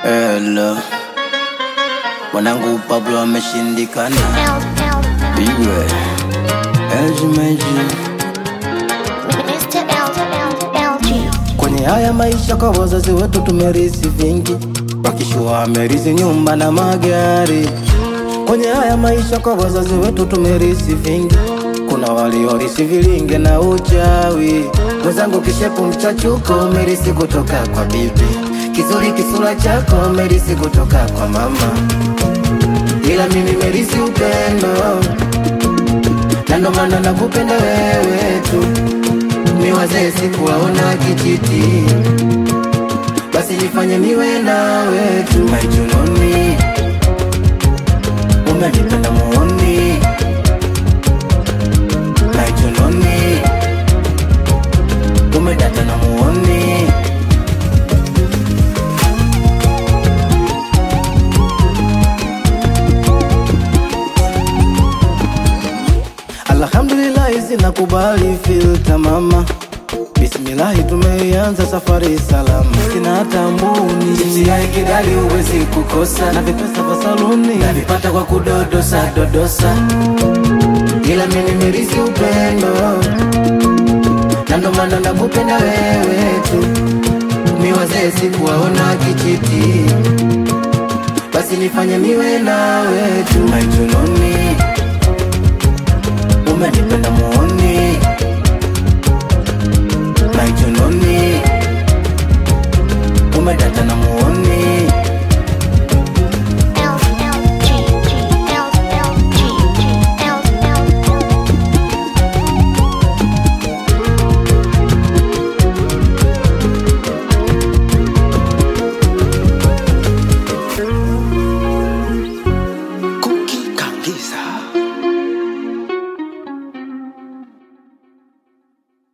Hello. Mwanangu Pablo ameshindikana. Bigwe. LG Meji. Mr. LG. Kwenye haya maisha kwa wazazi wetu tumerisi vingi, wakishua amerisi nyumba na magari. Kwenye haya maisha kwa wazazi wetu tumerisi vingi, kuna waliorisi vilinge na uchawi. Mwenzangu kishepu mchachuko umerisi kutoka kwa bibi, kizuri kisura chako umerisi kutoka kwa mama, ila mimi merisi upendo, na ndo maana nakupenda wewe tu ni wazee sikuwaona kijiti, basi nifanye niwe nawe tu maijunoni, umenipenda muoni maijunoni, umedata na muoni Alhamdulillahi zinakubali filta mama Bismillahi tumeianza safari salama Sina hata mbuni Chipsi ya kidali huwezi kukosa Na vipesa vya saluni Navipata kwa kudodosa dodosa Ila mimi nimerisi upendo Na ndo maana nakupenda wewe tu Mi wazee sikuwaona kijiti Basi nifanye niwe nawe tu Maijunoni umenipenda muoni maijunoni